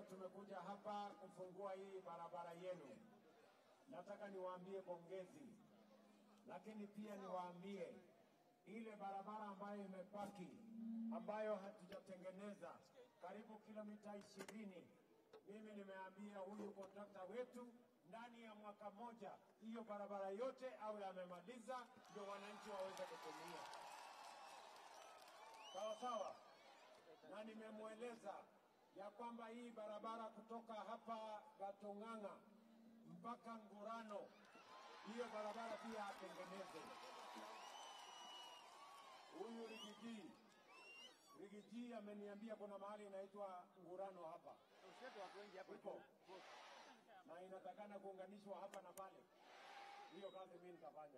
tumekuja hapa kufungua hii barabara yenu. Nataka niwaambie pongezi, lakini pia niwaambie ile barabara ambayo imebaki ambayo hatujatengeneza karibu kilomita ishirini. Mimi nimeambia huyu kontrakta wetu ndani ya mwaka moja hiyo barabara yote awe amemaliza, ndio wananchi waweze kutumia. Sawa sawa, na nimemweleza ya kwamba hii barabara kutoka hapa Gatong'ang'a mpaka Ngurano, hiyo barabara pia atengeneze. Huyu Rigiji Rigiji ameniambia kuna mahali inaitwa Ngurano hapa Uko. na inatakana kuunganishwa hapa na pale. Hiyo kazi mimi nitafanya,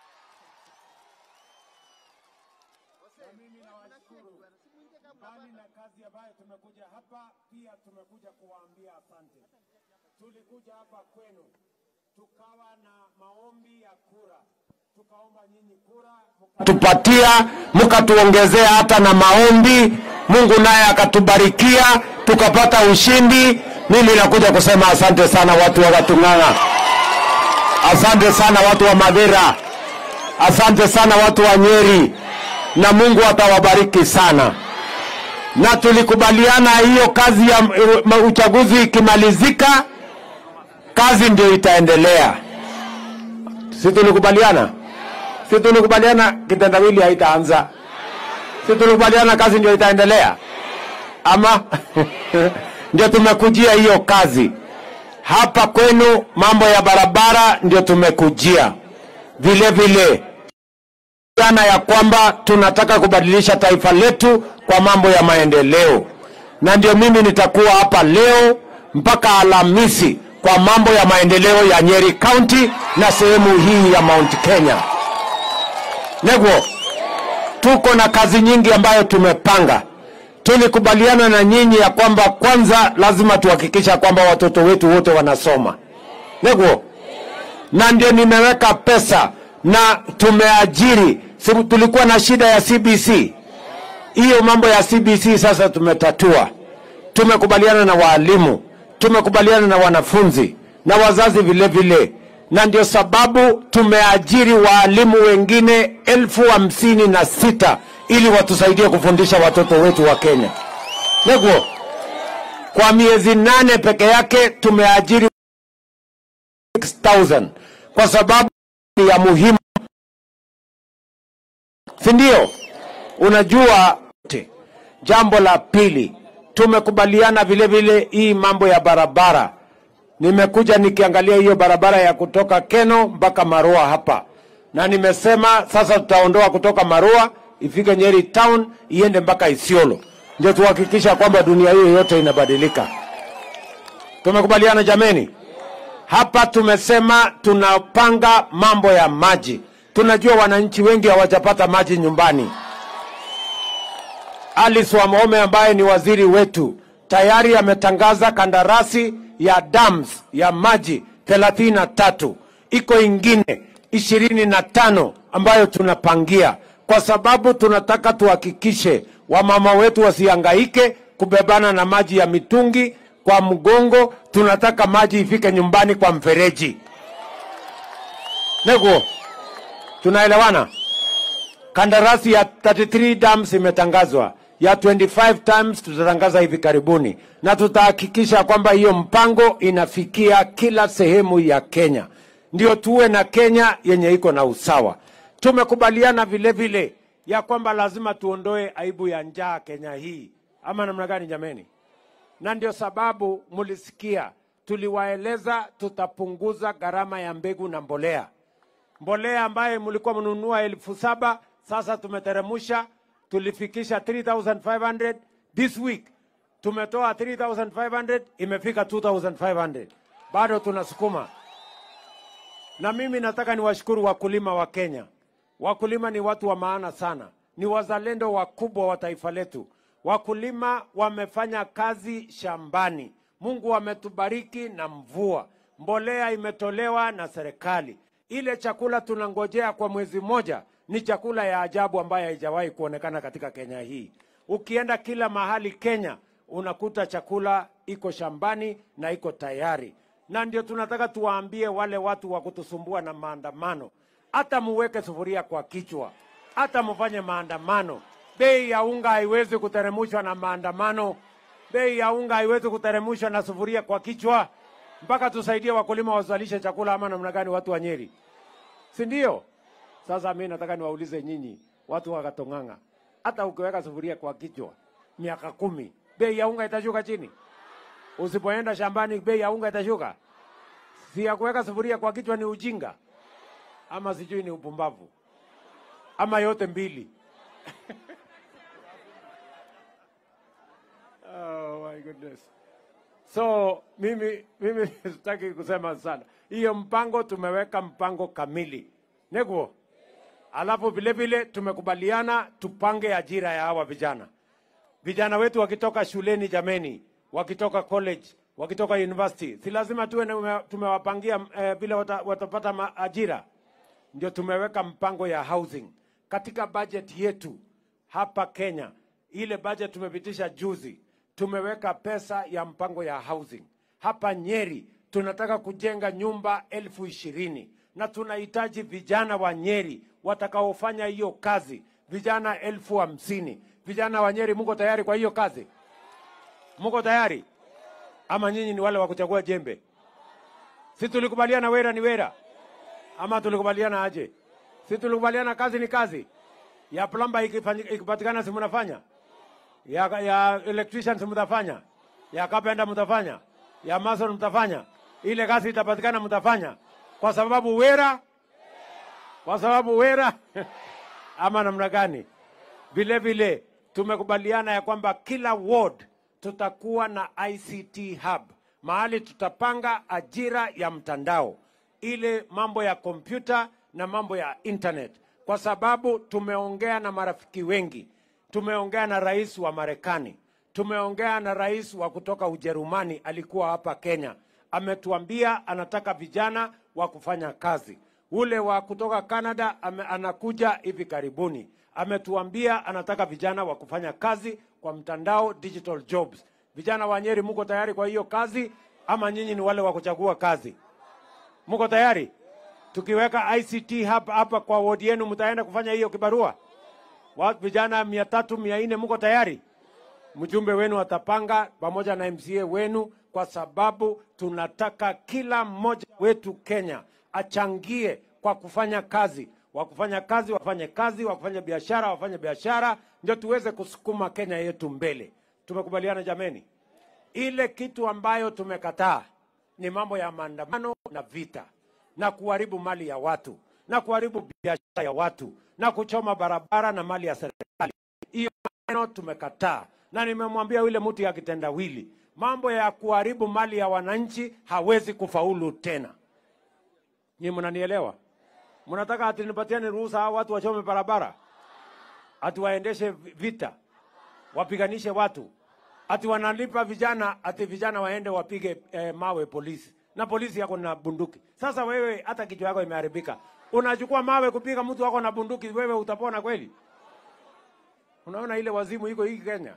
na mimi nawashukuru. Mbali na kazi ambayo tumekuja hapa, pia tumekuja kuwaambia asante. Tulikuja hapa kwenu tukawa na maombi ya kura, tukaomba nyinyi kura tupatia, mkatuongezea hata na maombi. Mungu naye akatubarikia, tukapata ushindi. Mimi nakuja kusema asante sana watu wa Gatung'ang'a, asante sana watu wa Madera, asante sana watu wa Nyeri, na Mungu atawabariki sana. Na tulikubaliana hiyo kazi ya uh, uchaguzi ikimalizika, kazi ndio itaendelea, si tulikubaliana? Si tulikubaliana kitendawili haitaanza? Si tulikubaliana kazi ndio itaendelea, ama ndio tumekujia hiyo kazi hapa kwenu. Mambo ya barabara ndio tumekujia vile vile jana ya kwamba tunataka kubadilisha taifa letu kwa mambo ya maendeleo, na ndio mimi nitakuwa hapa leo mpaka Alhamisi kwa mambo ya maendeleo ya Nyeri County na sehemu hii ya Mount Kenya. Negwo, tuko na kazi nyingi ambayo tumepanga. Tulikubaliana na nyinyi ya kwamba kwanza lazima tuhakikisha kwamba watoto wetu wote wanasoma. Negwo, na ndio nimeweka pesa na tumeajiri. Si tulikuwa na shida ya CBC, hiyo mambo ya CBC sasa tumetatua. Tumekubaliana na waalimu, tumekubaliana na wanafunzi na wazazi vile vile, na ndio sababu tumeajiri waalimu wengine elfu hamsini na sita ili watusaidie kufundisha watoto wetu wa Kenya. Negwo, kwa miezi nane peke yake tumeajiri 6000 kwa sababu ni ya muhimu, si ndio? Unajua, jambo la pili tumekubaliana vile vile hii mambo ya barabara. Nimekuja nikiangalia hiyo barabara ya kutoka Keno mpaka Marua hapa, na nimesema sasa tutaondoa kutoka Marua ifike Nyeri town iende mpaka Isiolo, ndio tuhakikisha kwamba dunia hiyo yote inabadilika. Tumekubaliana jameni? Hapa tumesema tunapanga mambo ya maji. Tunajua wananchi wengi hawajapata maji nyumbani. Alice Wahome ambaye ni waziri wetu tayari ametangaza kandarasi ya dams ya maji thelathini na tatu. Iko ingine ishirini na tano ambayo tunapangia, kwa sababu tunataka tuhakikishe wamama wetu wasihangaike kubebana na maji ya mitungi kwa mgongo. Tunataka maji ifike nyumbani kwa mfereji. Nego, tunaelewana? Kandarasi ya 33 dams imetangazwa, ya 25 times tutatangaza hivi karibuni, na tutahakikisha kwamba hiyo mpango inafikia kila sehemu ya Kenya, ndio tuwe na Kenya yenye iko na usawa. Tumekubaliana vile vile ya kwamba lazima tuondoe aibu ya njaa Kenya hii, ama namna gani jameni? Na ndio sababu mulisikia tuliwaeleza tutapunguza gharama ya mbegu na mbolea mbolea ambaye mlikuwa mnunua elfu saba sasa tumeteremusha, tulifikisha 3500 this week tumetoa 3500 imefika 2500 bado tunasukuma. Na mimi nataka niwashukuru wakulima wa Kenya. Wakulima ni watu wa maana sana, ni wazalendo wakubwa wa taifa letu. Wakulima wamefanya kazi shambani, Mungu ametubariki na mvua, mbolea imetolewa na serikali ile chakula tunangojea kwa mwezi mmoja ni chakula ya ajabu ambayo haijawahi kuonekana katika Kenya hii. Ukienda kila mahali Kenya unakuta chakula iko shambani na iko tayari. Na ndio tunataka tuwaambie wale watu wa kutusumbua na maandamano, hata muweke sufuria kwa kichwa, hata mfanye maandamano, bei ya unga haiwezi kuteremshwa na maandamano. Bei ya unga haiwezi kuteremshwa na sufuria kwa kichwa, mpaka tusaidie wakulima wazalishe chakula, ama namna gani? Watu wa Nyeri, si ndio? Sasa mi nataka niwaulize nyinyi watu wa Katong'ang'a, hata ukiweka sufuria kwa kichwa miaka kumi, bei ya unga itashuka chini? Usipoenda shambani, bei ya unga itashuka? Si ya kuweka sufuria kwa kichwa ni ujinga, ama sijui ni upumbavu, ama yote mbili? Oh my goodness. So mimi mimi sitaki kusema sana. Hiyo mpango tumeweka mpango kamili. Neguo. Alafu vile vile tumekubaliana tupange ajira ya hawa vijana. Vijana wetu wakitoka shuleni jameni, wakitoka college, wakitoka university, si lazima tuwe na- tumewapangia eh, vile wata, watapata ma- ajira. Ndio tumeweka mpango ya housing katika budget yetu hapa Kenya. Ile budget tumepitisha juzi, tumeweka pesa ya mpango ya housing hapa Nyeri. Tunataka kujenga nyumba elfu ishirini na tunahitaji vijana wa Nyeri watakaofanya hiyo kazi, vijana elfu hamsini. Vijana wa Nyeri, mko tayari kwa hiyo kazi? Mko tayari ama nyinyi ni wale wa kuchagua jembe? Si tulikubaliana wera ni wera ama tulikubaliana aje? Si tulikubaliana kazi ni kazi, ya plumber ikifanyi- ikipatikana si mnafanya, ya, ya electrician si mtafanya, ya carpenter mtafanya, ya mason mtafanya, ile kazi itapatikana mtafanya, kwa sababu wera, kwa sababu wera ama namna gani? Vile vile tumekubaliana ya kwamba kila ward tutakuwa na ICT hub, mahali tutapanga ajira ya mtandao, ile mambo ya kompyuta na mambo ya internet, kwa sababu tumeongea na marafiki wengi, tumeongea na rais wa Marekani, tumeongea na rais wa kutoka Ujerumani, alikuwa hapa Kenya, ametuambia anataka vijana wa kufanya kazi. Ule wa kutoka Canada ame, anakuja hivi karibuni, ametuambia anataka vijana wa kufanya kazi kwa mtandao, digital jobs. Vijana wa Nyeri, muko tayari kwa hiyo kazi ama nyinyi ni wale wa kuchagua kazi? Muko tayari? Tukiweka ICT hapa hapa kwa wodi yenu, mtaenda kufanya hiyo kibarua? Watu vijana mia tatu mia nne, muko tayari? mjumbe wenu atapanga pamoja na MCA wenu, kwa sababu tunataka kila mmoja wetu Kenya achangie kwa kufanya kazi. Wa kufanya kazi wafanye kazi, wa kufanya biashara wafanye biashara, ndio tuweze kusukuma Kenya yetu mbele. Tumekubaliana jameni? Ile kitu ambayo tumekataa ni mambo ya maandamano na vita na kuharibu mali ya watu na kuharibu biashara ya watu na kuchoma barabara na mali ya serikali. Hiyo maneno tumekataa, na nimemwambia yule mtu ya kitendawili, mambo ya kuharibu mali ya wananchi hawezi kufaulu tena. Nyinyi mnanielewa? Mnataka ati nipatiane ruhusa hao watu wachome barabara, ati waendeshe vita, wapiganishe watu, ati wanalipa vijana, ati vijana waende wapige eh, mawe polisi, na polisi yako na bunduki. Sasa wewe hata kichwa yako imeharibika, unachukua mawe kupiga mtu wako na bunduki, wewe utapona kweli? Unaona ile wazimu iko hii Kenya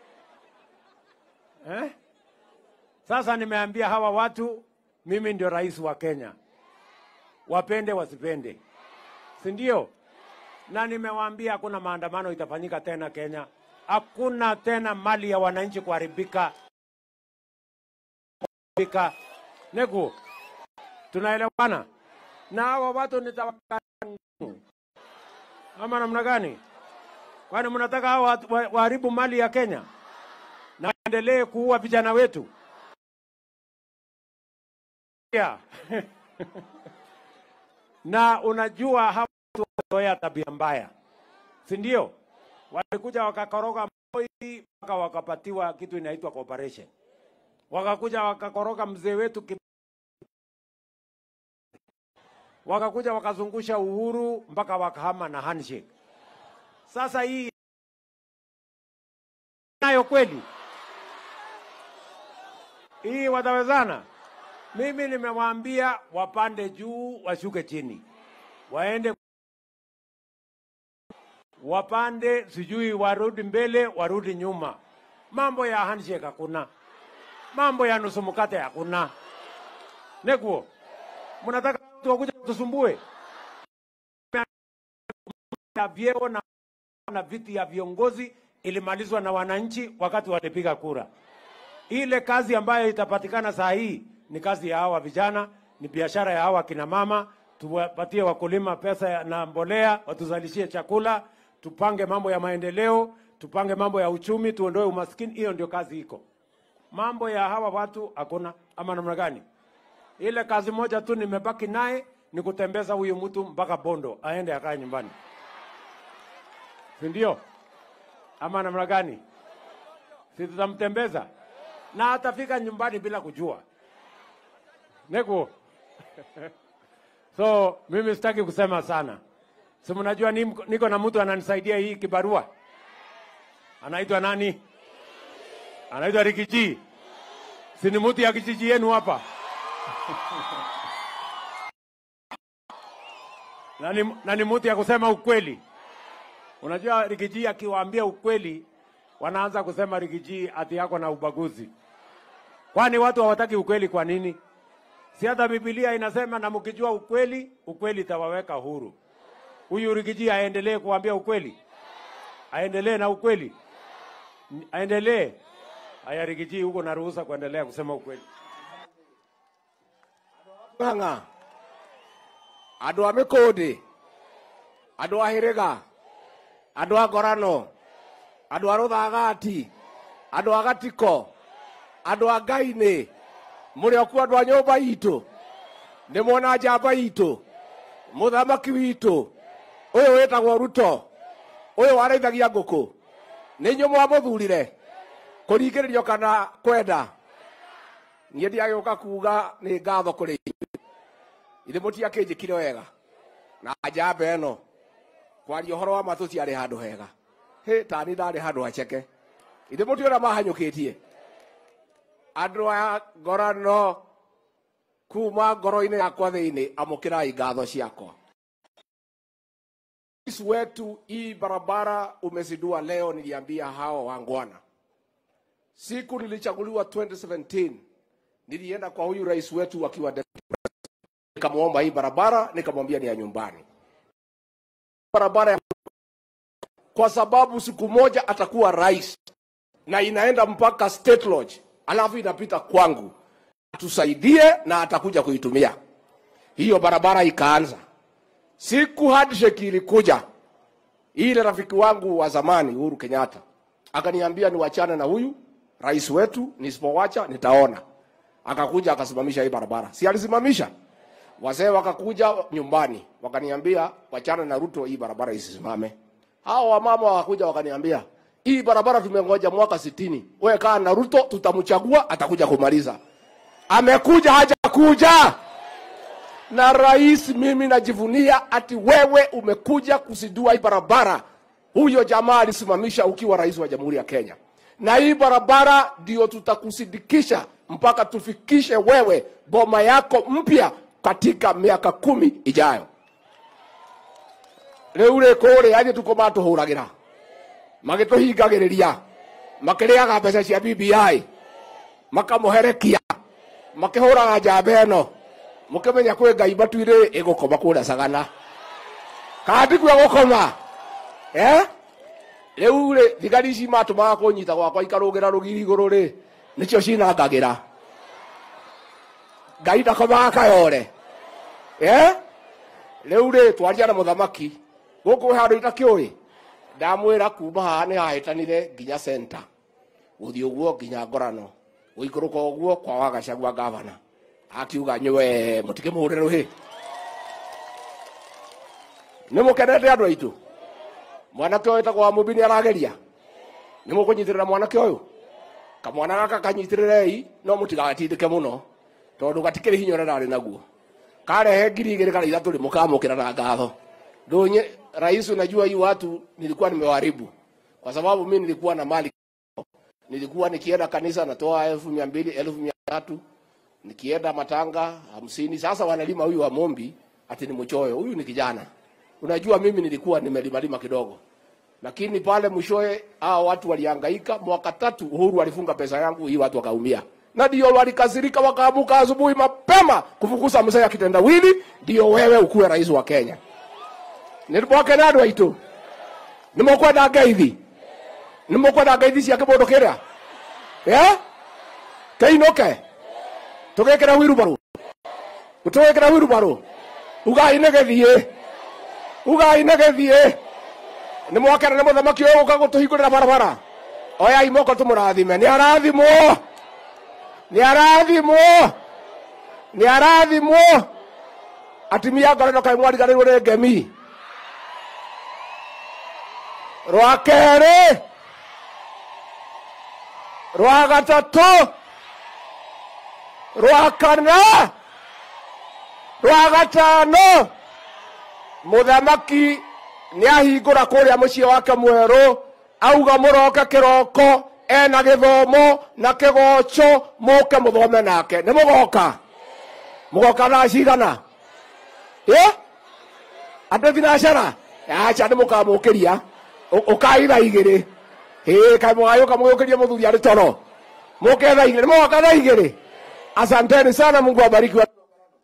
eh? Sasa nimeambia hawa watu, mimi ndio rais wa Kenya, wapende wasipende, si ndio? Na nimewaambia hakuna maandamano itafanyika tena Kenya, hakuna tena mali ya wananchi kuharibika. Kuharibika. Neku, tunaelewana? Na hawa watu nitawaka ama namna gani? Kwani mnataka hao watu wa- waharibu mali ya Kenya na endelee kuua vijana wetu? Yeah. na unajua hawa watu wamezoea tabia mbaya, si ndio? Walikuja wakakoroga Moi mpaka wakapatiwa kitu inaitwa cooperation, wakakuja wakakoroga mzee wetu Kib- wakakuja wakazungusha uhuru mpaka wakahama na handshake. Sasa hii nayo kweli hii watawezana? Mimi nimewaambia wapande juu, washuke chini, waende wapande, sijui warudi mbele, warudi nyuma, mambo ya handshake hakuna, mambo ya nusu mkate hakuna. Neguo, mnataka watu wakuja tusumbue ya vyeo na, na viti ya viongozi ilimalizwa na wananchi wakati walipiga kura. Ile kazi ambayo itapatikana saa hii ni kazi ya hawa vijana, ni biashara ya hawa kina mama. Tuwapatie wakulima pesa ya- na mbolea, watuzalishie chakula, tupange mambo ya maendeleo, tupange mambo ya uchumi, tuondoe umaskini. Hiyo ndio kazi iko. Mambo ya hawa watu hakuna, ama namna gani? Ile kazi moja tu nimebaki naye ni kutembeza huyu mtu mpaka Bondo aende akae nyumbani, si ndio? Ama namna gani? Si tutamtembeza na atafika nyumbani bila kujua neko. So mimi sitaki kusema sana, si mnajua ni- niko na mtu ananisaidia hii kibarua, anaitwa nani? Anaitwa Rikiji, si ni mtu ya kijiji yenu hapa na ni, na ni mtu ya kusema ukweli. Unajua Rigiji akiwaambia ukweli, wanaanza kusema Rigiji ati yako na ubaguzi. Kwani watu hawataki ukweli kwa nini? Si hata Biblia inasema na mkijua ukweli, ukweli itawaweka huru. Huyu Rigiji aendelee kuambia ukweli, aendelee na ukweli, N- aendelee. Aya, Rigiji, huko na ruhusa kuendelea kusema ukweli. ng'ang'a andå a mä kå ndä andå a hä rä ga andå a ngorano andå a rå thagati andå a gatiko andå a ngai-nä må rä o kuo andå a nyå mba itå nä mwona njamba itå må thamaki witå å yå wä tagwo ruto å yå waraithagia ngå kå nä inyå mwamå thurire kå ringä rä rio kana kwenda niä ndiagä å ka kuga nä ngatho kå rä ithe må tiakä njä kire wega na njamba ä no kwaria å horo wa ma tå tiarä handå hega hä tani ndarä handå haceke ithe må tiona mahanyå kä tie andå a ngorano kuma ngoro-inä yakwa thä inä amå kä rai ngatho ciakwa Rais wetu hii barabara umezindua leo, niliambia hao wangwana. Siku nilichaguliwa 2017 nilienda kwa huyu rais wetu akiwa nikamwomba hii barabara, nikamwambia ni ya nyumbani, barabara ya kwa sababu siku moja atakuwa rais na inaenda mpaka State Lodge, alafu inapita kwangu, tusaidie na atakuja kuitumia hiyo barabara. Ikaanza siku handshake ilikuja, ile rafiki wangu wa zamani Uhuru Kenyatta akaniambia niwachane na huyu rais wetu, nisipowacha nitaona. Akakuja akasimamisha hii barabara, si alisimamisha? Wazee wakakuja nyumbani wakaniambia wachana na Ruto, hii barabara isisimame. Hao wamama wakakuja wakaniambia hii barabara tumengoja mwaka sitini, wewe kaa na Ruto, tutamchagua atakuja kumaliza. Amekuja hajakuja? Na rais, mimi najivunia ati wewe umekuja kusidua hii barabara. Huyo jamaa alisimamisha ukiwa rais wa Jamhuri ya Kenya, na hii barabara ndio tutakusindikisha mpaka tufikishe wewe boma yako mpya katika miaka kumi ijayo. Riu ri kuria anyi tuko matuhuragira magituhingagiriria makiriaga mbeca cia BBI makamuherekia makihuraga njamba ino mukimenya kwi ngai matuire igukoma kuria sagana kandi kwe gukoma eh riu ri thigari ici matumaga kunyita gwakwa ikarugira rugiri iguru ri nicio cinangagira ngai ndakomaga kayore eh riu ri twaria na muthamaki guku handu itakiuri ndamwira kuma haha ni hahitanire nginya center guthii uguo nginya ngorano guikuruka uguo kwa wagacagua gavana akiuga nywe mutikimure ruhi nä må kenete andå aitå mwanake å yå tagwo wa må mbi nä arageria nä må kå nyitä rä ra mwanake å yå kamwana gaka kanyitä rä rei no må tigagatindä ke må no tondå gatikä rä hinya å rä a ndarä naguo karehe ngiri igä rä kana ithatå rä må kamå kä ra na ngatho ndånye rais unajua hii watu nilikuwa nimewaribu kwa sababu mi nilikuwa na mali nilikuwa nikienda kanisa natoa elfu mia mbili elfu mia tatu nikienda matanga hamsini sasa wanalima huyu wa mombi ati ni mchoyo huyu ni kijana unajua mimi nilikuwa nimelimalima kidogo lakini pale mwishowe hao watu walihangaika. Mwaka tatu Uhuru alifunga pesa yangu, hii watu wakaumia, na ndio walikasirika, wakaamuka asubuhi mapema kufukuza mzee akitendawili, ndio wewe ukuwe rais wa Kenya. nĩmwake na andũ aitũ nĩmũkwenda ngeithi nĩmũkwenda ngeithi cia kĩmũndũ kĩrĩa ya kĩinũke tũgĩkĩra wirubarũ tũgĩkĩra wirubarũ ugai nĩ gĩthiĩ ugai nĩ gĩthiĩ nĩ mwakena nĩ mũthamaki ũyũ gũka gũtũhingũrĩra barabara oyai moko tũmũrathime nĩ arathimwo nĩ arathimwo nĩ arathimwo atimia ngoreno kaĩ mwariganĩirwo nĩ ngemi rwa kerĩ rwa gatatũ rwa kana rwa gatano mũthamaki nĩ ahingũra kũrĩa mũciĩ wake mwerũ auga mũroke kĩroko ena gĩthomo na kĩgoco mũke mũthome nake nĩ mũgoka mũgoka thaa cigana ĩ andũ thinacara aca nĩ mũkamũkĩria ũkai thaa igĩrĩ ĩ kaĩ mũgayũka mũgĩũkĩrie mũthuri arĩ toro mũke thaa igĩrĩ nĩ mũgoka thaa igĩrĩ asanteni sana mungu abariki wa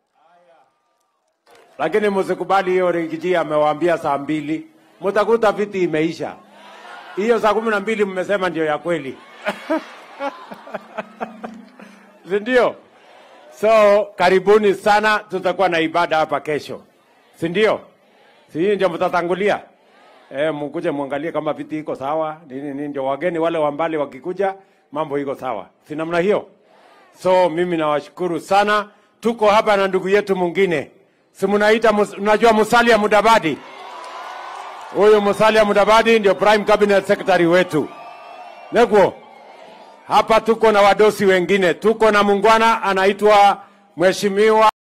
lakini msikubali hiyo Rigiji amewaambia saa mbili, mtakuta viti imeisha. Hiyo saa kumi na mbili mmesema ndio ya kweli si ndio? So karibuni sana, tutakuwa na ibada hapa kesho, si ndio? Si hii ndio mtatangulia eh, mkuje muangalie kama viti iko sawa nini nini, ndio wageni wale wa mbali wakikuja mambo iko sawa, si namna hiyo? So mimi nawashukuru sana. Tuko hapa na ndugu yetu mwingine, si mnaita, mus- mnajua Musalia Mudavadi. Huyu Musalia Mudavadi ndio prime cabinet secretary wetu. Neguo, hapa tuko na wadosi wengine, tuko na mungwana anaitwa Mheshimiwa